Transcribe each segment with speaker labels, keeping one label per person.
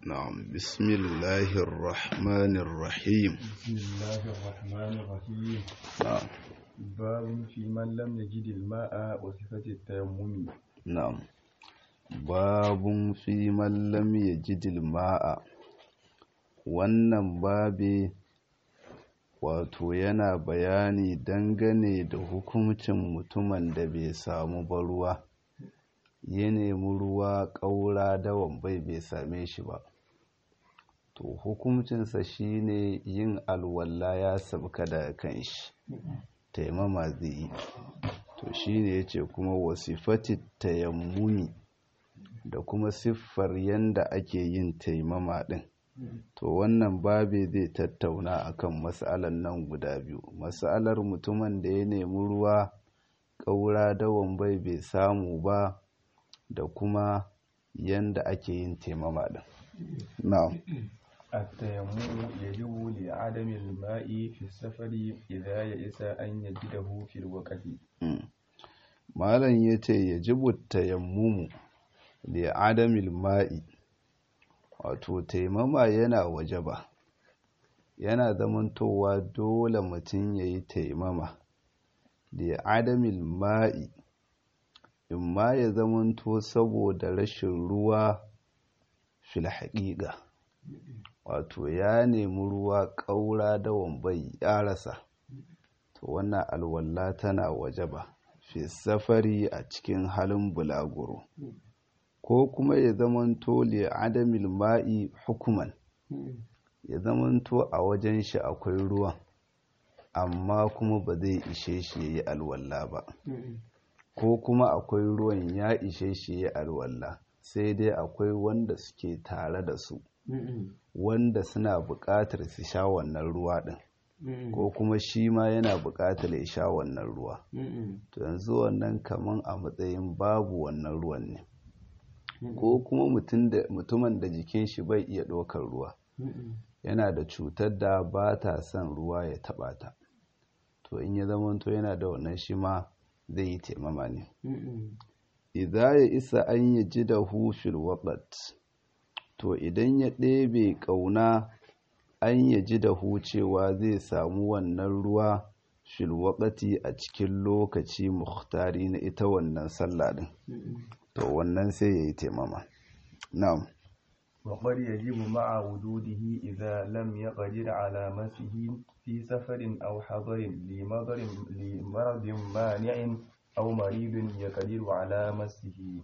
Speaker 1: نعم بسم الله الرحمن الرحيم
Speaker 2: بسم الله الرحمن الرحيم
Speaker 1: نعم
Speaker 2: باب في من لم يجد الماء وصفة التيمم
Speaker 1: نعم باب في من لم يجد الماء wannan babe wato yana bayani dangane da hukuncin mutumin da bai samu ba ruwa ya nemi ruwa ƙaura dawan bai bai same shi ba to hukuncinsa shine yin alwala ya sabka daga kan shi taimama zai yi to shine yace kuma wasifati tayammumi da kuma siffar yanda ake yin taimama din to wannan babe zai tattauna akan mas'alan nan guda biyu mas'alar mutumin da ya nemi ruwa ƙaura dawan bai bai samu ba da kuma yanda ake yin taimama din na'am
Speaker 2: التيمم يجب لعدم الماء في السفر إذا يئس أن يجده في الوقت
Speaker 1: malam ya ce ya jibu tayammumu da adamil ma'i wato taimama yana waje ba yana zamantowa dole mutum ya yi taimama da adamil ma'i in ma ya zamanto saboda rashin ruwa fil haƙiƙa wato ya nemi ruwa ƙaura da wambai ya rasa to wannan alwala tana waje ba fi safari a cikin halin bulaguro ko kuma ya zamanto li adamil ma'i hukuman ya zamanto a wajen shi akwai ruwan amma kuma ba zai ishe shi ya yi alwala ba ko kuma akwai ruwan ya ishe shi ya yi alwala sai dai akwai wanda suke tare da su wanda suna buƙatar su sha wannan ruwa ɗin ko kuma shi ma yana buƙatar ya sha wannan ruwa to yanzu wannan kaman a matsayin babu wannan ruwan ne ko kuma mutumin da jikin shi bai iya ɗaukar ruwa yana da cutar da ba ta son ruwa ya taɓa ta to in ya zamanto yana da wannan shi ma zai yi taimama ne idza ya isa an yi ji da hufil waƙat to idan ya ɗebe ƙauna an ya ji da hucewa zai samu wannan ruwa filwaƙati a cikin lokaci muhtari na ita wannan sallah ɗin to wannan sai ya yi taimama na'am
Speaker 2: وقد يجب مع وجوده إذا لم يقدر على مسه في سفر أو حضر لمضر لمرض مانع أو مريض يقدر على مسه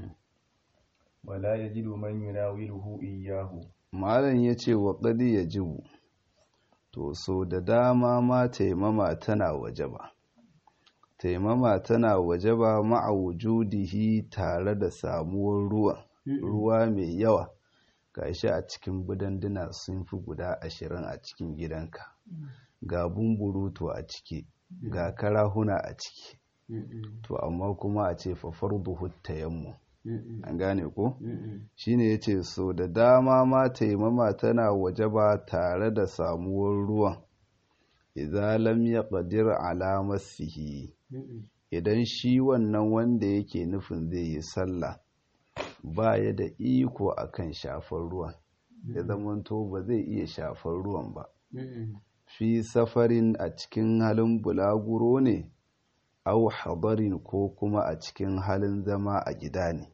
Speaker 2: ولا يجد من يناوله إياه
Speaker 1: malam ya ce wa ƙadi ya jibu to so da dama ma taimama tana waje ba taimama tana waje ba ma'a wujudihi tare da samuwar ruwa ruwa mai yawa gashi a cikin budanduna sun fi guda ashirin a cikin gidanka ga bumburutu a ciki ga karahuna a ciki to amma kuma a ce fafar buhut tayammu an gane ko shine yace so da dama ma taimama tana waje ba tare da samuwar ruwan idza lam yaqdir ala masihi idan shi wannan wanda yake nufin zai yi sallah ba ya da iko akan shafar ruwan ya zamanto ba zai iya shafar ruwan ba fi safarin a cikin halin bulaguro ne au hadarin ko kuma a cikin halin zama a gida ne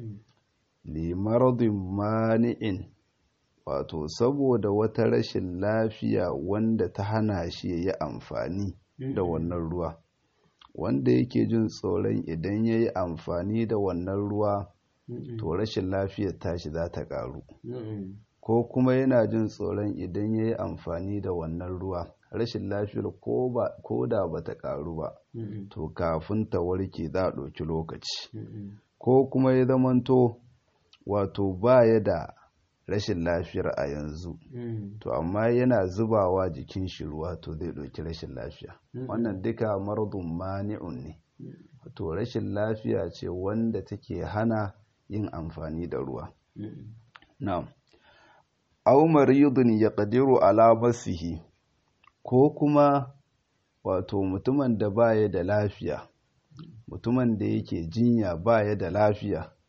Speaker 1: limaradin mani'in wato saboda wata rashin lafiya wanda ta hana shi ya yi amfani da wannan ruwa wanda yake jin tsoron idan ya yi amfani da wannan ruwa to rashin lafiyar tashi za ta ƙaru ko kuma yana jin tsoron idan ya yi amfani da wannan ruwa rashin lafiyar ko da ba ta ƙaru ba to kafin ta warke za a ɗauki lokaci ko kuma ya zamanto wato ba ya da rashin lafiyar a yanzu to amma yana zubawa jikin shi ruwa to zai ɗauki rashin lafiya wannan duka maradun mani'un ne to rashin lafiya ce wanda take hana yin amfani da ruwa na'am aw maridun yaqdiru ala masihi ko kuma wato mutumin da baya da lafiya mutumin da yake jinya baya da lafiya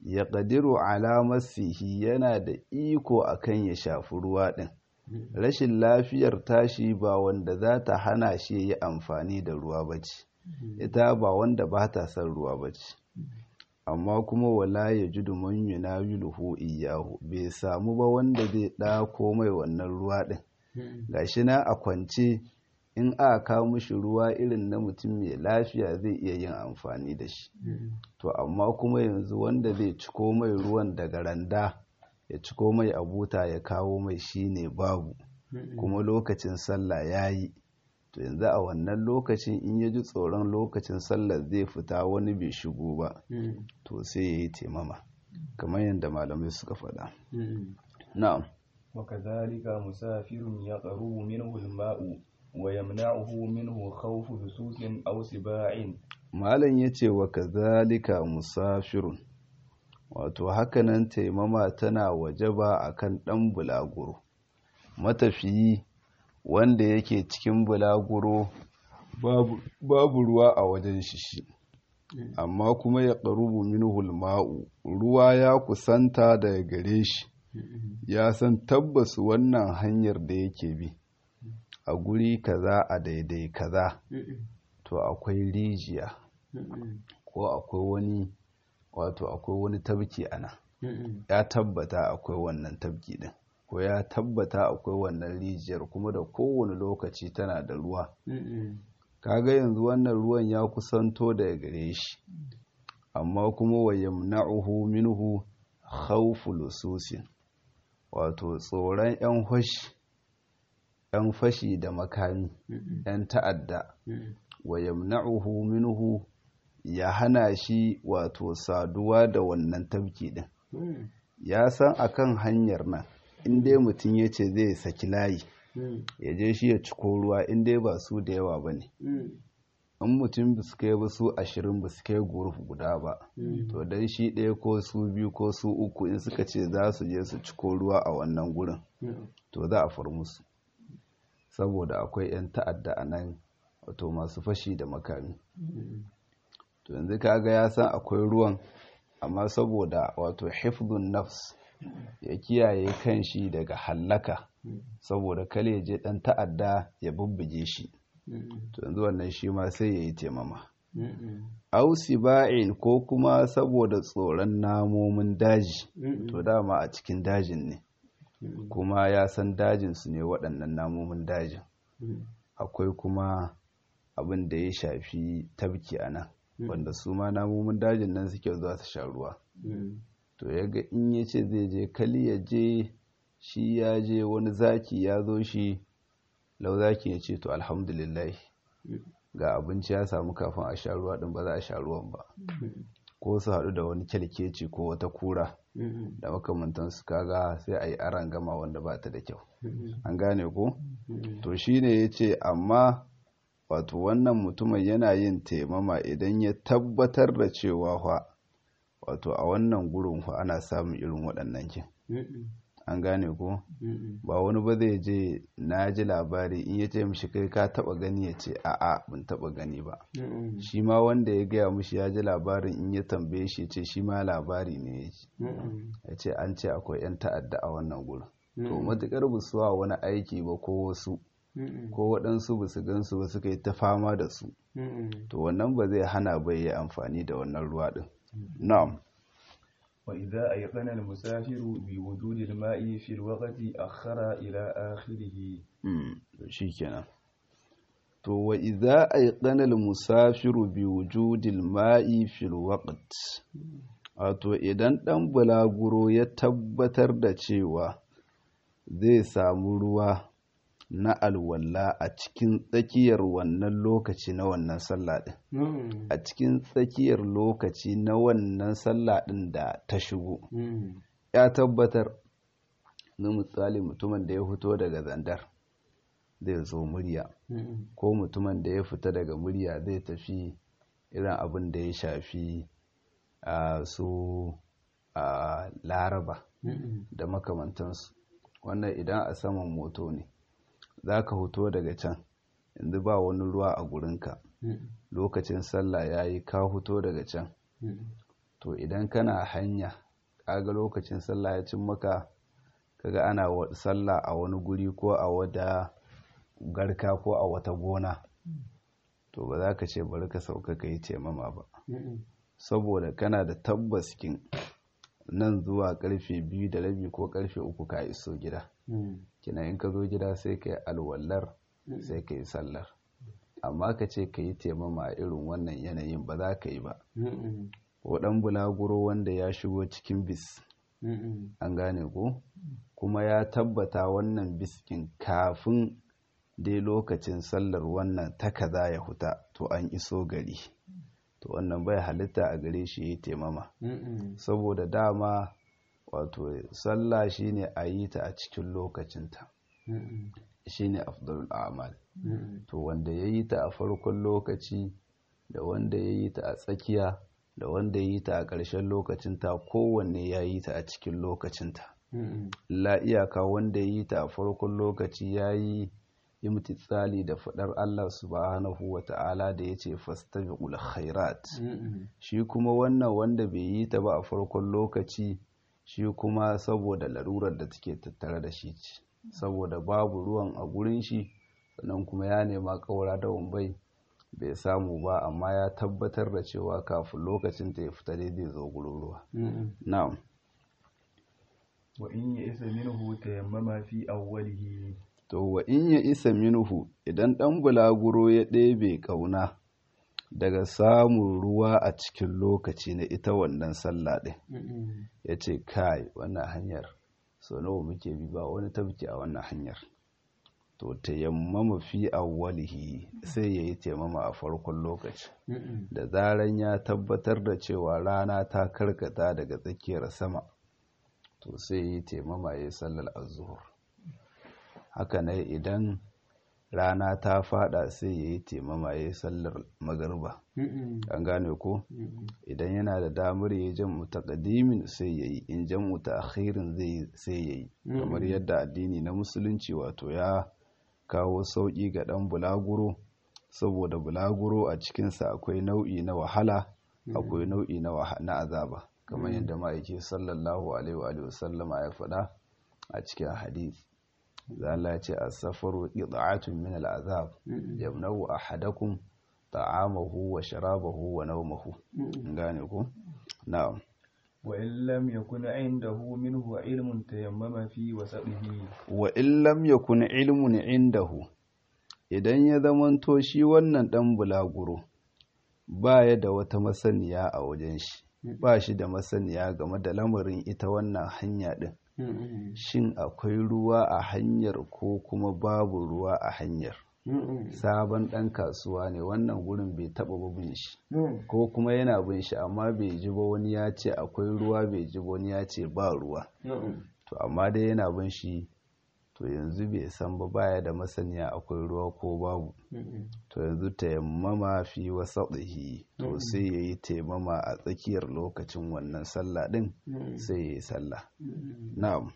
Speaker 1: ya ƙadiru alamasihi yana da iko akan ya shafi ruwa ɗin rashin lafiyar tashi ba wanda za ta hana shi yi amfani da ruwa ba ce ita ba wanda ba ta son ruwa ba ce amma kuma wala ya ji duman yunawiluhu iyahu bai samu ba wanda zai ɗako mai wannan ruwa ɗin gashi na a kwance in aka kawo mishi ruwa irin na mutum mai lafiya zai iya yin amfani da shi to amma kuma yanzu wanda zai ciko mai ruwan daga randa ya ciko mai abuta ya kawo mai shine babu kuma lokacin sallah ya yi to yanzu a wannan lokacin in ya ji tsoron lokacin sallah zai fita wani bai shigo ba to sai ya yi taimama kamar yadda malamai suka faɗa na'am
Speaker 2: وكذلك مسافر يقرب منه الماء ويمنعه منه خوف لصوص أو سباع
Speaker 1: malam ya ce wa kazalika musafirun wato hakanan taimama tana wajaba akan ɗan bulaguro matafiyi wanda yake cikin bulaguro babu, babu ruwa a wajen shi shi amma kuma ya ƙarubu minhul ma'u ruwa ya kusanta daga gare shi ya san tabbas wannan hanyar da yake bi a guri kaza a daidai kaza to akwai rijiya ko akwai wani wato akwai wani tabki ana ya tabbata akwai wannan tabki din ko ya tabbata akwai wannan rijiyar kuma da kowane lokaci tana da ruwa kaga yanzu wannan ruwan ya kusanto daga gare shi amma kuma wa yamna'uhu minhu khawfu lususin wato tsoron 'yan fashi 'yan fashi da makami 'yan ta'adda wa yamna'uhu minhu ya hana shi wato saduwa da wannan tabki din ya san akan hanyar nan in dai mutum ya ce zai saki layi ya je shi ya ciko ruwa in dai ba su da yawa ba ne in mutum ba su kai ba su ashirin ba su kai guruf guda ba to dan shi ɗaya ko su biyu ko su uku in suka ce za su je su ciko ruwa a wannan gurin to za a far musu saboda akwai 'yan ta'adda a nan wato masu fashi da makami to yanzu kaga ya san akwai ruwan amma saboda wato hifdun nafs ya kiyaye kanshi daga hallaka saboda kale je dan ta'adda ya bubbuge shi to yanzu wannan shi ma sai ya yi taimama ausi ba'in ko kuma saboda tsoron namomin daji to dama a cikin dajin ne kuma ya san dajin su ne waɗannan namomin dajin akwai kuma abin da ya shafi tabki a nan wanda su ma namomin dajin nan suke zuwa su sha ruwa to ya ga in ya ce zai je kali ya je shi ya je wani zaki ya zo shi lau zaki ya ce to alhamdulillah ga abinci ya samu kafin a sha ruwa din ba za a sha ruwan ba ko su haɗu da wani kyalkeci ko wata kura da makamantansu kaga sai a yi aran gama wanda ba ta da kyau an gane ko to shine ya ce amma wato wannan mutumin yana yin taimama idan ya tabbatar da cewa fa wato a wannan gurin fa ana samun irin waɗannan kin an gane ko ba wani ba zai je na ji labari in ya ce mishi kai ka taba gani ya ce a'a ban taba gani ba shi ma wanda ya gaya mishi ya ji labarin in ya tambaye shi ce shi ma labari ne ya ji ya ce an ce akwai 'yan ta'adda a wannan gurin to matukar busuwa wani aiki ba ko wasu ko waɗansu ba su gansu ba suka yi ta fama da su to wannan ba zai hana bai yi amfani da wannan ruwa ɗin na'am
Speaker 2: وإذا أيقن المسافر بوجود الماء في الوقت أخر إلى آخره
Speaker 1: shikenan to wa idza ayqana al-musafiru bi wujudil ma'i fil waqt wato idan dan bulaguro ya tabbatar da cewa zai samu ruwa na alwala a cikin tsakiyar wannan lokaci na wannan sallah din a cikin tsakiyar lokaci na wannan sallah din da ta shigo ya tabbatar na misali mutumin da ya fito daga zandar zai zo murya ko mutumin da ya fita daga murya zai tafi irin abin da ya shafi a su a laraba da makamantansu wannan idan a saman moto ne za ka hoto daga can yanzu ba wani ruwa a gurinka lokacin sallah ya yi ka hoto daga can to idan kana hanya kaga lokacin sallah ya cin maka kaga ana sallah a wani guri ko a wata garka ko a wata gona to ba za ka ce bari ka sauka ka yi taimama ba saboda kana da tabbaskin nan zuwa karfe biyu da rabi ko karfe uku ka iso gida kina in ka zo gida sai ka yi alwallar sai ka yi sallar amma ka ce ka yi taimama a irin wannan yanayin ba za ka yi ba ko ɗan bulaguro wanda ya shigo cikin bis an gane ko kuma ya tabbata wannan biskin kafin dai lokacin sallar wannan ta kaza ya huta to an iso gari to wannan bai halitta a gare shi ya taimama saboda dama wato sallah shine a yi ta a cikin lokacinta shine afdalul a'mal to wanda ya yi ta a farkon lokaci da wanda ya yi ta a tsakiya da wanda ya yi ta a ƙarshen lokacinta kowanne ya yi ta a cikin lokacinta la iyaka wanda ya yi ta a farkon lokaci ya yi imtitsali da faɗar Allah subhanahu wa ta'ala da ya ce fastabiqul khairat shi kuma wannan wanda bai yi ta ba a farkon lokaci shi kuma saboda larurar da take tattare da shi ce saboda babu ruwan a gurin shi sannan kuma ya nema ƙaura da wambai bai samu ba amma ya tabbatar da cewa kafin lokacin ta ya fita dai zai zo gurin ruwa na'am
Speaker 2: wa in ya isa minhu tayammama fi awwalihi
Speaker 1: to wa in ya isa minhu idan dan bulaguro ya ɗebe kauna daga samun ruwa a cikin lokaci na ita wannan sallah ɗin ya ce kai wannan hanyar so nawa muke bi ba wani tabki a wannan hanyar to tayammama fi awwalihi sai yayi taimama a farkon lokaci da zaran ya tabbatar da cewa rana ta karkata daga tsakiyar sama to sai yayi taimama yayi sallar azhur haka ne idan rana ta fada sai yayi taimama yayi sallar magariba an gane ko idan yana da damar yayi jam'u taqdimin sai yayi in jam'u ta'khirin zai sai yayi kamar yadda addini na musulunci wato ya kawo sauƙi ga ɗan bulaguro saboda bulaguro a cikinsa akwai nau'i na wahala akwai nau'i na azaba kamar yadda ma'aiki sallallahu alaihi wa sallama ya faɗa a cikin hadith zala ce a safaru ƙiɗa'atun min al'azab yamnau ahadakum ta'amahu wa sharabahu wa naumahu gane ku na'am
Speaker 2: وإن لم يكن عنده منه علم تيمم في وسطه
Speaker 1: وإن لم يكن علم عنده idan ya zamanto shi wannan ɗan bulaguro ba ya da wata masaniya a wajen shi ba shi da masaniya game da lamarin ita wannan hanya ɗin shin akwai ruwa a hanyar ko kuma babu ruwa a hanyar sabon ɗan kasuwa ne wannan gurin bai taɓa bin shi ko kuma yana bin shi amma bai ji ba wani ya ce akwai ruwa bai ji ba wani ya ce ba ruwa to amma dai yana bin shi to yanzu bai san ba baya da masaniya akwai ruwa ko babu to yanzu tayammama fi wasaɗihi to sai ya yi taimama a tsakiyar lokacin wannan sallah ɗin sai ya yi sallah na'am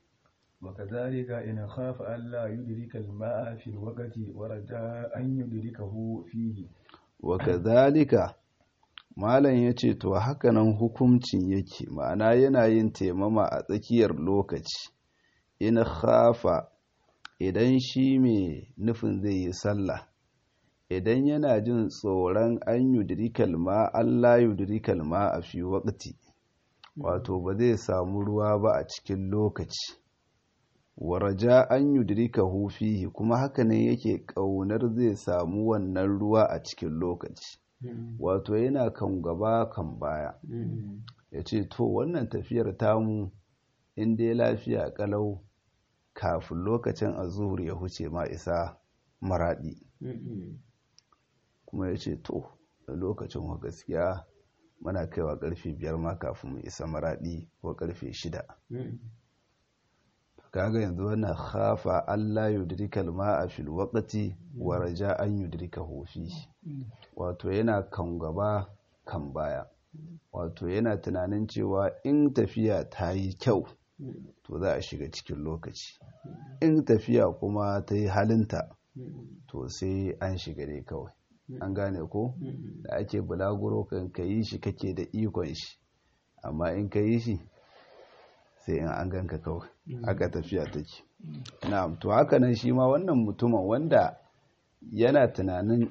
Speaker 2: وكذلك إن خاف ألا يدرك الماء في الوقت ورجاء أن يدركه فيه
Speaker 1: وكذلك malam ya ce to hakanan hukuncin yake ma'ana yana yin taimama a tsakiyar lokaci in khafa idan shi mai nufin zai yi sallah idan yana jin tsoron an yudrikal ma Allah yudrikal ma a fi waqti wato ba zai samu ruwa ba a cikin lokaci waraja an yudrika fihi kuma haka ne yake ƙaunar zai samu wannan ruwa a cikin lokaci wato yana kan gaba kan baya ya ce to wannan tafiyar tamu in dai lafiya kalau kafin lokacin azuhur ya huce ma isa maraɗi kuma ya ce to lokacin wa gaskiya muna kaiwa karfe biyar ma kafin mu isa maraɗi ko karfe shida kaga yanzu wannan khafa Allah yudrikal ma'a fil waqti wa raja an yudrika fi wato yana kan gaba kan baya wato yana tunanin cewa in tafiya ta yi kyau to za a shiga cikin lokaci in tafiya kuma ta yi halinta to sai an shiga dai kawai an gane ko da ake bulaguro kan ka yi shi kake da ikon shi amma in ka yi shi sai in an ganka kawai haka tafiya take na'am to haka nan shi ma wannan mutumin wanda yana tunanin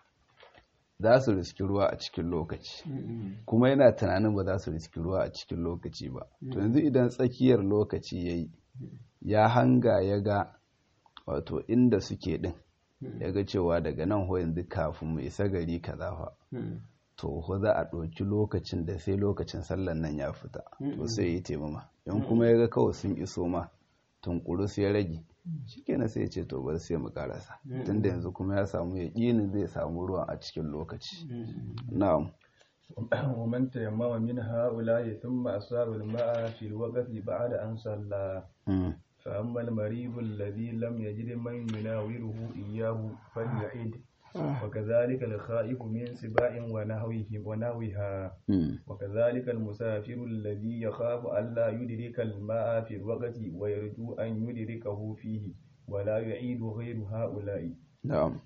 Speaker 1: za su riski ruwa a cikin lokaci kuma yana tunanin ba za su riski ruwa a cikin lokaci ba to yanzu idan tsakiyar lokaci ya yi ya hanga ya ga wato inda suke din ya ga cewa daga nan ho yanzu kafin mu isa gari kaza fa to ho za a ɗauki lokacin da sai lokacin sallan nan ya fita to sai yi taimama in kuma ya ga kawai sun iso ma tunkuru ya rage shikenan sai ya ce to bari sai mu karasa tunda yanzu kuma ya samu yaƙinin zai samu ruwan a cikin lokaci na'am
Speaker 2: ومن تيمم من هؤلاء ثم أصاب الماء في الوقت بعد أن صلى فأما المريض الذي لم يجد من يناوله إياه فليعيد وكذلك الخائف من سباع ونهوه ونهوها وكذلك المسافر الذي يخاف ألا يدرك الماء في الوقت ويرجو أن يدركه فيه ولا يعيد غير هؤلاء
Speaker 1: نعم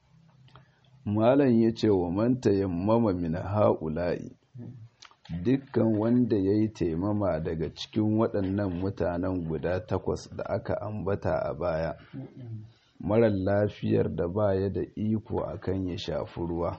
Speaker 1: malam ya ce wa man tayammama min ha'ula'i dukkan wanda ya yi taimama daga cikin waɗannan mutanen guda takwas da aka ambata a baya marar lafiyar da baya da iko akan ya shafi ruwa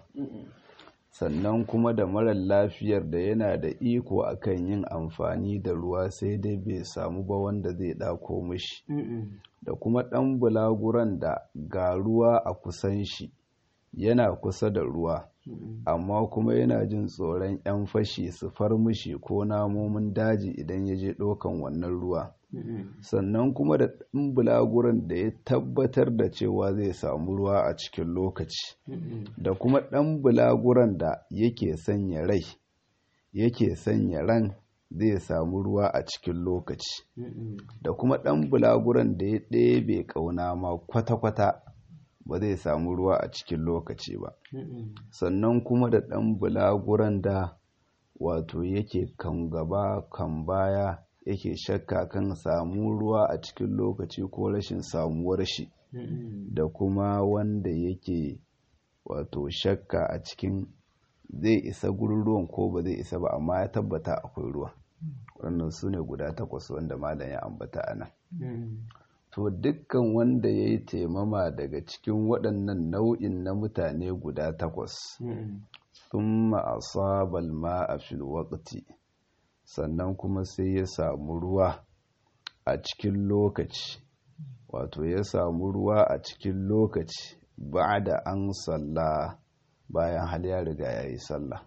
Speaker 1: sannan kuma da marar lafiyar da yana da iko akan yin amfani da ruwa sai dai bai samu ba wanda zai ɗako mishi da kuma ɗan bulaguran da ga ruwa a kusan shi yana kusa da ruwa amma kuma yana jin tsoron 'yan fashi su far mishi ko namomin daji idan ya je ɗaukan wannan ruwa sannan kuma da ɗan bulaguran da ya tabbatar da cewa zai samu ruwa a cikin lokaci da kuma ɗan bulaguran da yake sanya rai yake sanya ran zai samu ruwa a cikin lokaci da kuma ɗan bulaguran da ya ɗebe ƙauna ma kwata-kwata ba zai samu ruwa a cikin lokaci ba sannan kuma da ɗan bulaguran da wato yake kan gaba kan baya yake shakka kan samu ruwa a cikin lokaci ko rashin samuwar shi da kuma wanda yake wato shakka a cikin zai isa gurin ruwan ko ba zai isa ba amma ya tabbata akwai ruwa wannan su ne guda takwas wanda malam ya ambata a nan to dukkan wanda ya yi taimama daga cikin waɗannan nau'in na mutane guda takwas sun ma'asabal ma'a fil waqti sannan kuma sai ya samu ruwa a cikin lokaci wato ya samu ruwa a cikin lokaci ba da an salla bayan hal ya riga ya yi sallah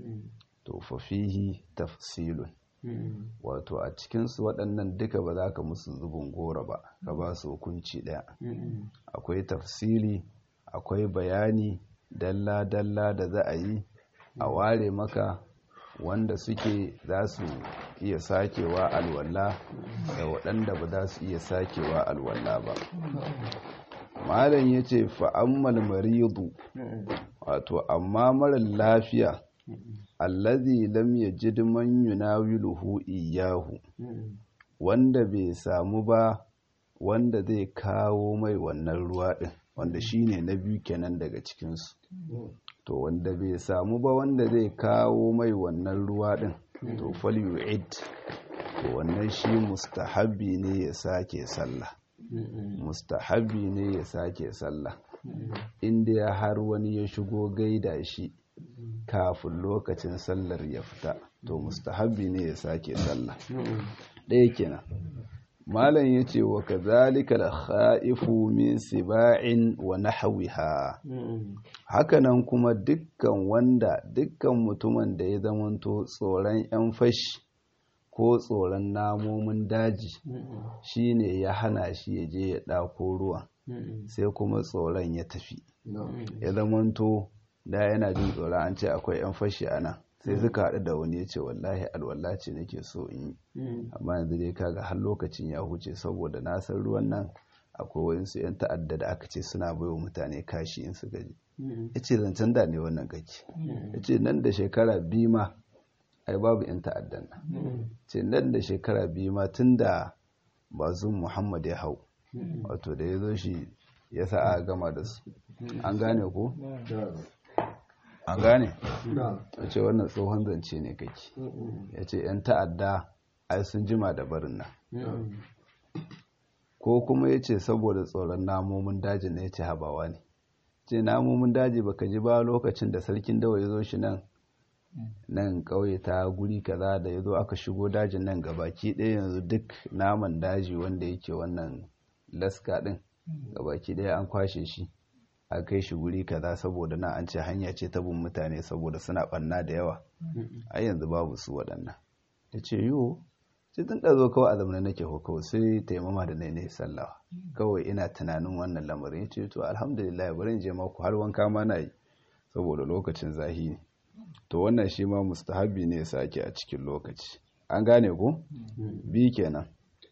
Speaker 1: to fafihi tafsilun wato a cikinsu waɗannan duka ba za ka musu zubin gora ba ka ba su hukunci ɗaya akwai tafsili akwai bayani dalla-dalla da za a yi a ware maka wanda suke za su iya sakewa alwala da waɗanda ba za su iya sakewa alwala ba malam ya ce fa'ammal maridu wato amma marar lafiya allazi lam yajid man yunawiluhu iyahu wanda bai samu ba wanda zai kawo mai wannan ruwa din wanda shine na biyu kenan daga cikinsu to wanda bai samu ba wanda zai kawo mai wannan ruwa din to fal yu'id to wannan shi mustahabbi ne ya sake sallah mustahabbi ne ya sake sallah inda har wani ya shigo gaida shi kafin lokacin sallar ya fita to mustahabbi ne ya sake sallah ɗaya kenan malam ya ce wa kazalika da kha'ifu min siba'in wa nahwiha hakanan kuma dukkan wanda dukkan mutumin da ya zamanto tsoron yan fashi ko tsoron namomin daji shine ya hana shi ya je ya ɗako ruwa sai kuma tsoron ya tafi ya zamanto da yana jin tsoron an ce akwai 'yan fashi a nan sai suka haɗu da wani ya ce wallahi alwala ce nake so in yi amma yanzu dai kaga har lokacin ya huce saboda na san ruwan nan akwai wayansu 'yan ta'adda da aka ce suna baiwa mutane kashi in suka ji ya ce zancen da ne wannan kake ya ce nan da shekara biyu ma ai babu 'yan ta'addan nan ce nan da shekara biyu ma tun da bazun muhammad ya hau wato da ya zo shi ya sa a gama da su an gane ko an gane ya ce wannan tsohon zance ne kake ya ce 'yan ta'adda ai sun jima da barin nan ko kuma ya ce saboda tsoron namomin daji na ya ce habawa ne ce namomin daji baka ji ba lokacin da sarkin dawa ya zo shi nan nan ƙauye ta guri kaza da ya zo aka shigo dajin nan gabaki ɗaya yanzu duk naman daji wanda yake wannan laska ɗin gabaki ɗaya an kwashe shi a kai shi guri kaza saboda na an ce hanya ce ta bin mutane saboda suna ɓanna da yawa a yanzu babu su waɗannan ya ce yiwu sai tun ɗazo kawai a zamanin nake kawai sai taimama da nai ne sallah kawai ina tunanin wannan lamarin ya ce to alhamdulillah bari in je maku har wanka ma na yi saboda lokacin zahi ne to wannan shi ma mustahabi ne sake a cikin lokaci an gane ko bi kenan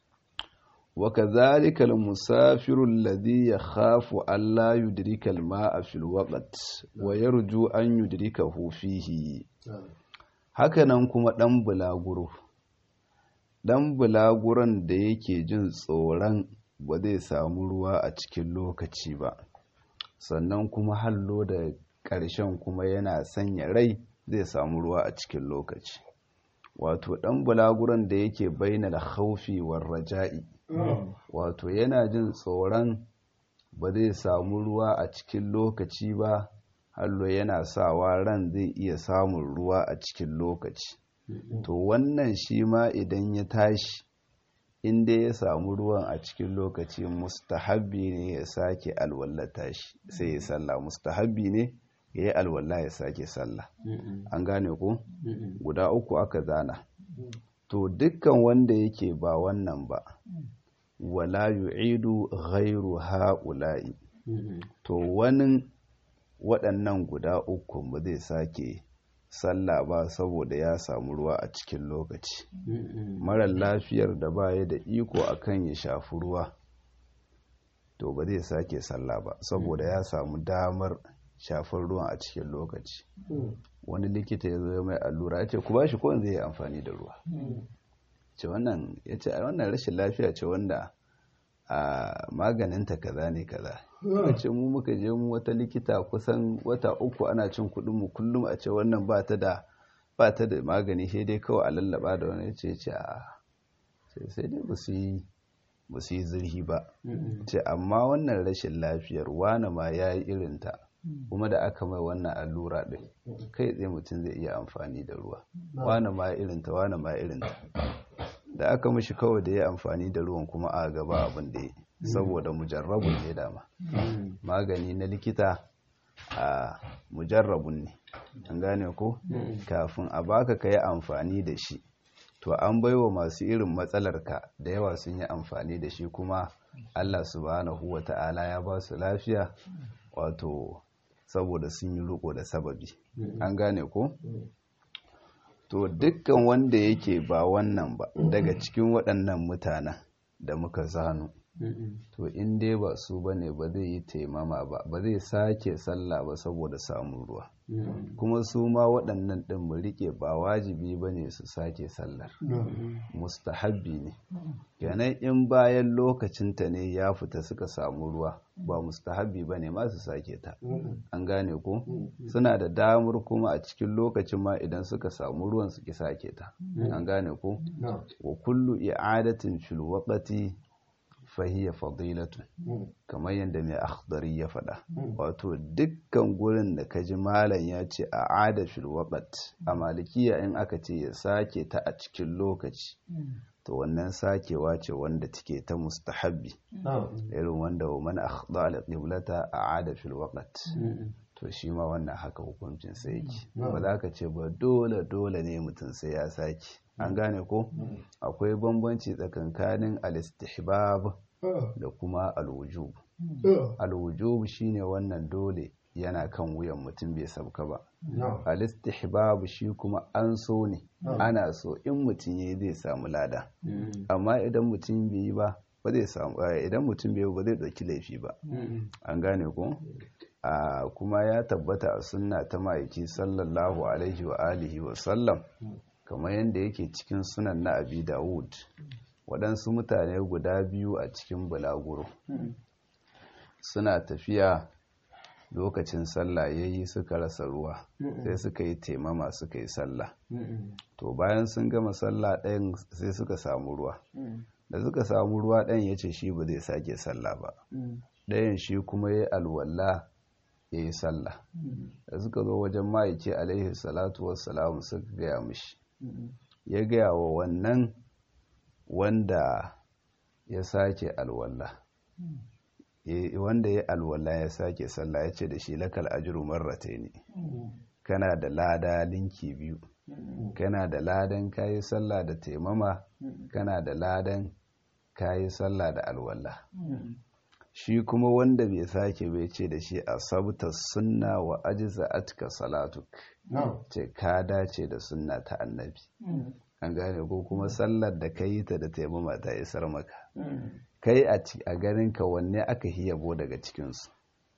Speaker 1: wa kadhalika al-musafiru alladhi yakhafu an la yudrika al-ma'a fil waqt wa yarju an yudrikahu fihi hakanan kuma dan bulaguro dan bulaguron da yake jin tsoron ba zai samu ruwa a cikin lokaci ba sannan kuma hallo da ƙarshen kuma yana sanya rai zai samu ruwa a cikin lokaci wato ɗan bulaguran da yake baina da haufi war raja'i wato yana jin tsoron ba zai samu ruwa a cikin lokaci ba hallo yana sawa ran zai iya samun ruwa a cikin lokaci to wannan shi ma idan ya tashi inda ya samu ruwan a cikin lokaci mustahabbi ne ya sake alwallata shi sai ya sallah mustahabbi ne ya yi alwala ya sake sallah an gane ku guda uku aka zana to dukkan wanda yake ba wannan ba wala yu'idu ghairu ha'ula'i to wani waɗannan guda uku ba zai sake sallah ba saboda ya samu ruwa a cikin lokaci marar lafiyar da baya da iko akan ya shafi ruwa to ba zai sake sallah ba saboda ya samu damar shafar ruwan a cikin lokaci wani likita ya zo ya mai allura ya ce ku ba shi kowane zai yi amfani da ruwa ce wannan ya ce a wannan rashin lafiya ce wanda a maganinta kaza ne kaza ya ce mu muka je mu wata likita kusan wata uku ana cin kuɗin mu kullum a ce wannan ba ta da ba ta da magani sai dai kawai a lallaba da wani ya ce ce a sai dai ba su yi ba su yi zurhi ba ce amma wannan rashin lafiyar wane ma ya yi irinta kuma da aka mai wannan allura ɗin kai tsaye mutum zai iya amfani da ruwa wane ma irinta wane ma irinta da aka mishi kawai da ya amfani da ruwan kuma a gaba abin da ya saboda mujarrabun ne dama magani na likita a mujarrabun ne an gane ko kafin a baka ka yi amfani da shi to an baiwa masu irin matsalarka da yawa sun yi amfani da shi kuma allah subhanahu wa ta'ala ya ba su lafiya wato saboda sun yi riko da sababi an gane ko to dukkan wanda yake ba wannan ba daga cikin waɗannan mutanen da muka zanu to in dai ba su bane ba zai yi taimama ba ba zai sake sallah ba saboda samun ruwa kuma su ma waɗannan ɗin mu riƙe ba wajibi ba ne su sake sallar mustahabbi ne kenan in bayan lokacinta ne ya fita suka samu ruwa ba mustahabbi ba ne ma su sake ta an gane ko suna da damar kuma a cikin lokacin ma idan suka samu ruwan su ki sake ta an gane ko wa kullu i'adatin fil waqti fahiyya fadilatu kamar yadda mai akhdari ya faɗa wato dukkan gurin da kaji malam ya ce a ada fil waqt a malikiya in aka ce ya sake ta a cikin lokaci to wannan sakewa ce wanda take ta mustahabbi irin wanda wa man akhda al qiblata a'ada fil waqt to shi ma wannan haka hukuncin sai yake ba za ka ce ba dole dole ne mutum sai ya sake an gane ko akwai bambanci tsakankanin al-istihbab da kuma al-wujub al-wujub shine wannan dole yana kan wuyan mutum bai sabka ba al-istihbab shi kuma an so ne ana so in mutum yayi zai samu lada amma idan mutum bai yi ba ba zai samu idan mutum bai ba zai dauki laifi ba an gane ko a kuma ya tabbata a sunna ta ma'aiki sallallahu alaihi wa alihi wa sallam kamar yadda yake cikin sunan na abi dawud waɗansu mutane guda biyu a cikin bulaguro suna tafiya lokacin sallah ya yi suka rasa ruwa sai suka yi taimama suka yi sallah to bayan sun gama sallah ɗayan sai suka samu ruwa da suka samu ruwa ɗayan ya ce shi ba zai sake sallah ba ɗayan shi kuma ya alwala ya yi sallah da suka zo wajen ma'aiki alaihi salatu wassalamu suka gaya mishi ya gaya wa wannan wanda ya sake alwala wanda ya alwala ya sake sallah ya ce da shi lakal ajiru marrata ne kana da lada linki biyu kana da ladan kayi sallah da taimama kana da ladan kayi sallah da alwala shi kuma wanda bai sake bai ce da shi a sabta sunna wa ajiza atka salatuk ce ka dace da sunna ta annabi an gane ko kuma sallar da ka yi ta da taimama ta isar maka kai a ganin ka wanne aka hiyabo daga cikinsu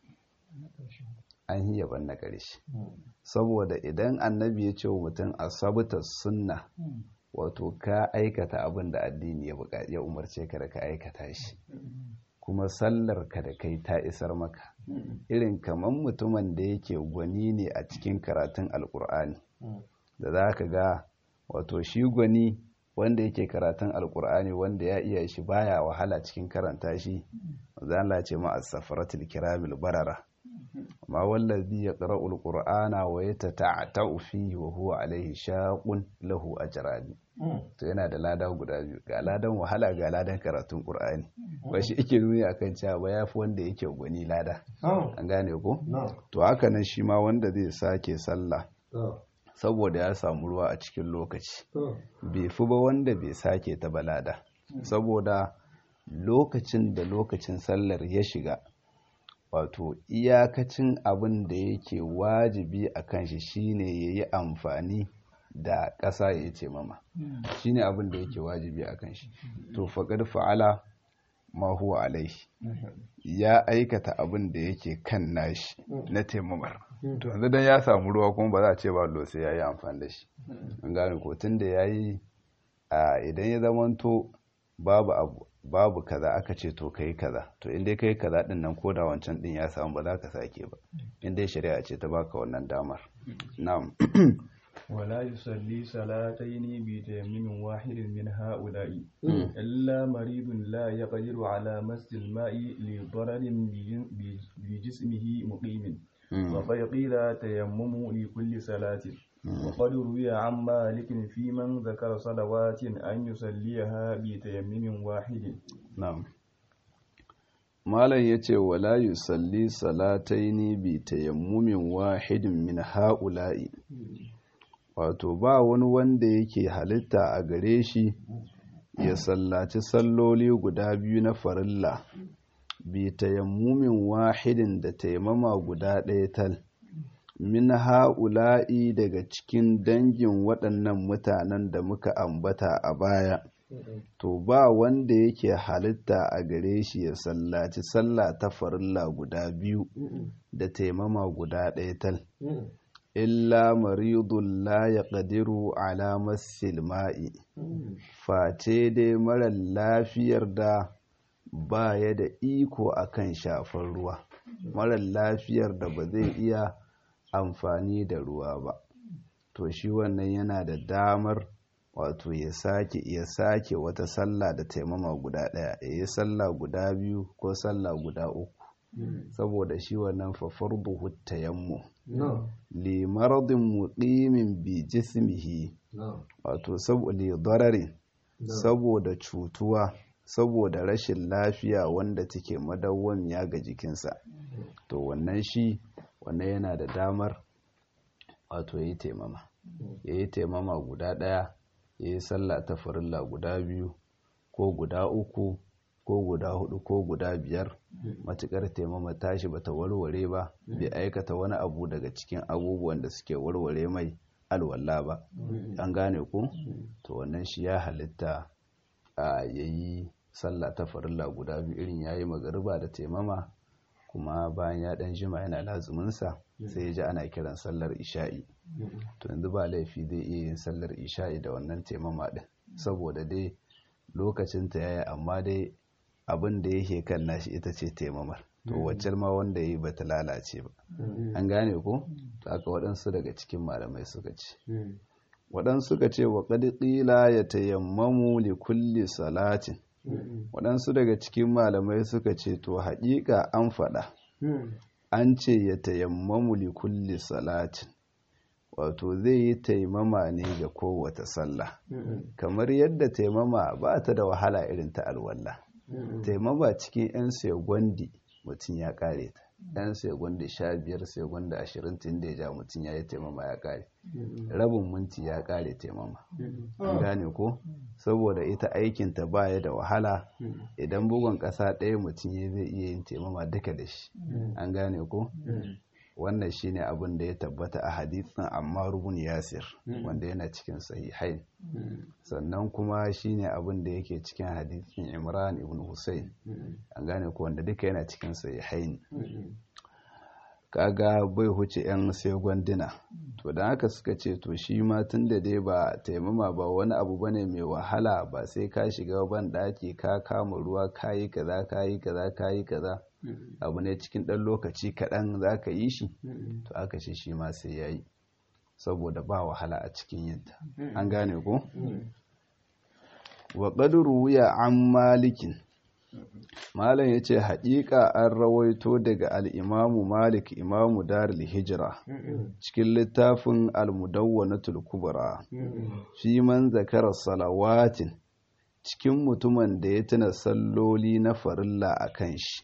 Speaker 1: an hiyaban na ƙarshe saboda idan annabi ya ce wa mutum a sabta sunna wato ka aikata abin da addini ya umarce ka da ka aikata shi kuma sallar ka da kai ta isar maka irin kamar mutumin da yake gwani ne a cikin karatun alkur'ani da za ka ga wato shi gwani wanda yake karatun alkur'ani wanda ya iya shi baya wahala cikin karanta shi zan ce ma as-safaratul kiramil barara amma wallazi yaqra'u al-qur'ana wa yatata'atu fihi wa huwa alayhi shaqun lahu ajrani to yana da lada guda biyu ga ladan wahala ga ladan karatun qur'ani ba shi yake nuni akan cewa ba yafi wanda yake gwani lada an gane ko to haka nan shi ma wanda zai sake sallah saboda ya samu ruwa a cikin lokaci bai fi ba wanda bai sake ta balada saboda lokacin da lokacin sallar ya shiga wato iyakacin abin da yake wajibi a kan shi shine ya yi amfani da ƙasa ya ce mama shine abin da yake wajibi a kan shi to faƙar fa'ala ma huwa alaihi ya aikata abin da yake kan nashi na taimamar to yanzu dan ya samu ruwa kuma ba za a ce ba lo sai ya yi amfani da shi an gane ko tun da ya yi idan ya zamanto babu abu babu kaza aka ce to kai kaza to in dai kai kaza din nan ko da wancan din ya samu ba za ka sake ba in dai shari'a ce ta baka wannan damar na'am
Speaker 2: ولا يصلي صلاتين بتيمم واحد من هؤلاء إلا مريض لا يقدر على مس الماء لضرر بجسمه مقيم وقد قيل تيمم لكل صلاة وقد روي عن مالك في من ذكر صلوات أن يصليها بتيمم واحد
Speaker 1: نعم malam ya ce wala yusalli salataini bi tayammumin wahidin min ha'ula'i wato ba wani wanda yake halitta a gare shi ya sallaci salloli guda biyu na farilla bi tayammumin wahidin da taimama guda ɗaya tal min ha'ula'i daga cikin dangin waɗannan mutanen da muka ambata a baya to ba wanda yake halitta a gare shi ya sallaci sallah ta farilla guda biyu da taimama guda ɗaya tal illa maridun la ya ƙadiru alamar silma'i face dai marar lafiyar da ba ya da iko akan shafar ruwa marar lafiyar da ba zai iya amfani da ruwa ba to shi wannan yana da damar wato ya sake ya sake wata sallah da taimama guda ɗaya ya yi sallah guda biyu ko sallah guda uku saboda shi wannan fafar buhu tayammu li maradin muqimin bi jismihi wato saboda dararin saboda cutuwa saboda rashin lafiya wanda take madawwamiya ga jikinsa to wannan shi wannan yana da damar wato ya yi taimama ya yi taimama guda ɗaya ya yi sallah ta farilla guda biyu ko guda uku ko guda hudu ko guda biyar matukar taimama tashi bata warware ba bai aikata wani abu daga cikin abubuwan da suke warware mai alwala ba an gane ku to wannan shi ya halitta a yayi sallah ta farilla guda biyu irin yayi magariba da taimama kuma bayan ya dan jima yana lazuminsa sai ya ji ana kiran sallar isha'i to yanzu ba laifi zai iya yin sallar isha'i da wannan taimama din saboda dai lokacin ta yaya amma dai abin da yake kan nashi ita ce taimamar to wacce ma wanda yi bata lalace ba an gane ko to aka waɗansu daga cikin malamai suka ce waɗansu suka ce wa qad qila yatayammamu li kulli salatin waɗansu daga cikin malamai suka ce to haƙiƙa an faɗa an ce ya tayammamu li kulli salatin wato zai yi taimama ne ga kowace sallah kamar yadda taimama ba ta da wahala irin ta alwala taimama cikin 'yan segwandi mutum ya kare ta 'yan segwandi sha biyar segwandi ashirin tun da ya ja mutum ya yi taimama ya kare rabin minti ya kare taimama an gane ko saboda ita aikinta baya da wahala idan bugun ƙasa ɗaya mutum ya zai iya yin taimama duka da shi an gane ko wannan shine abin da ya tabbata a hadisin Ammar ibn Yasir wanda yana cikin sahihain sannan kuma shine abin da yake cikin hadisin Imran ibn Hussein an gane ko wanda duka yana cikin sahihain kaga bai huce yan sai gwandina to da haka suka ce to shi ma tun da dai ba taimama ba wani abu bane mai wahala ba sai ka shiga ban daki ka kama ruwa kayi kaza kayi kaza kayi kaza abu ne cikin ɗan lokaci kaɗan za ka yi shi to aka ce shi ma sai ya yi saboda ba wahala a cikin yinta an gane ko wa ƙaduru wuya an malikin malam ya ce haƙiƙa an rawaito daga al'imamu malik imamu darul hijira cikin littafin almudawwanatul kubra fi man zakarar salawatin cikin mutumin da ya tuna salloli na farilla a kan shi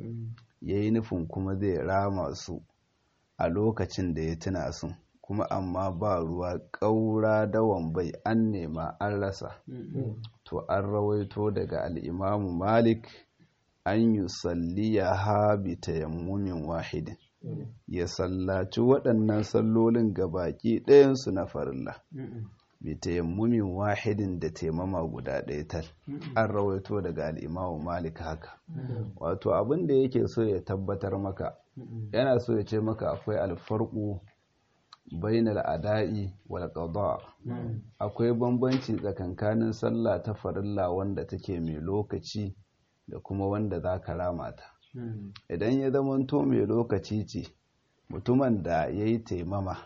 Speaker 1: ya yi nufin kuma zai rama su a lokacin da ya tuna su kuma amma ba ruwa ƙaura dawan bai an nema an rasa to an rawaito daga al'imamu malik an yi salliya ha bi tayammumin wahidin ya sallaci waɗannan sallolin gabaki ɗayansu na farilla bi tayammumin wahidin da taimama guda ɗaya tal an rawaito daga al'imamu malik haka wato abin da yake so ya tabbatar maka yana so ya ce maka akwai alfarku bainal ada'i wal qada akwai bambanci tsakankanin sallah ta farilla wanda take mai lokaci da kuma wanda za ka rama ta idan ya zamanto mai lokaci ce mutumin da ya yi taimama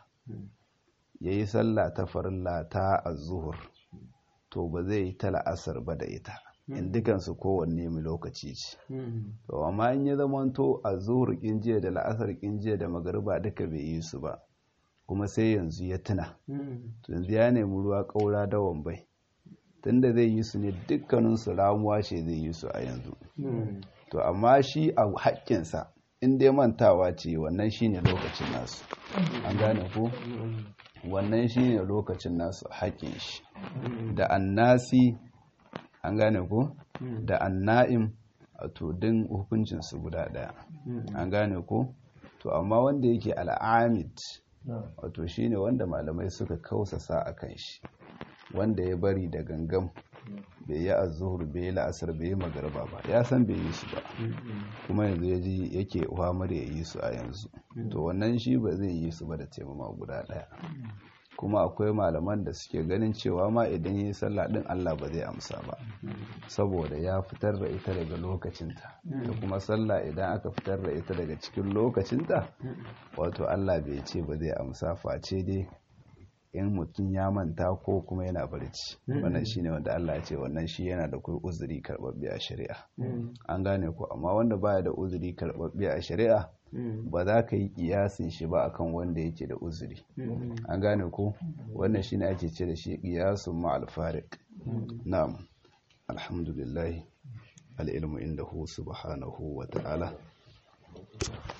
Speaker 1: ya yi sallah ta farilla ta azuhur to ba zai yi ta la'asar ba da ita in dukansu kowanne mai lokaci ce to amma in ya zamanto azuhur jiya da la'asar jiya da magariba duka bai yi su ba kuma sai yanzu ya tuna yanzu ya nemi ruwa ƙaura da wambai tunda zai yi su ne dukkaninsu ramuwa ce zai yi su a yanzu to amma shi a haƙƙinsa in dai mantawa ce wannan shine lokacin nasu an gane ko wannan shine lokacin nasu haƙƙin shi da annasi an gane ko da anna'im a tudin hukuncinsu guda ɗaya an gane ko to amma wanda yake al'amid wato shine wanda malamai suka kausasa a kan shi wanda ya bari da gangam bai yi azuhur bai yi la'asar bai yi magarba ba ya san bai yi su ba kuma yanzu ya ji yake uhamar ya yi su a yanzu to wannan shi ba zai yi su ba da taimama guda ɗaya kuma akwai malaman da suke ganin cewa ma idan yi sallah din Allah ba zai amsa ba saboda ya fitar da ita daga lokacinta da kuma sallah idan aka fitar da ita daga cikin lokacinta wato Allah bai ce ba zai amsa face dai in mutum ya manta ko kuma yana barci wannan shine wanda Allah ya ce wannan shi yana da kai uzuri karbabbe a shari'a an gane ko amma wanda baya da uzuri karbabbe a shari'a ba za ka yi kiyasin shi ba akan wanda yake da uzuri an gane ko wannan shine ake ce da shi kiyasun ma'al fariq na'am alhamdulillah al-ilmu indahu subhanahu wa ta'ala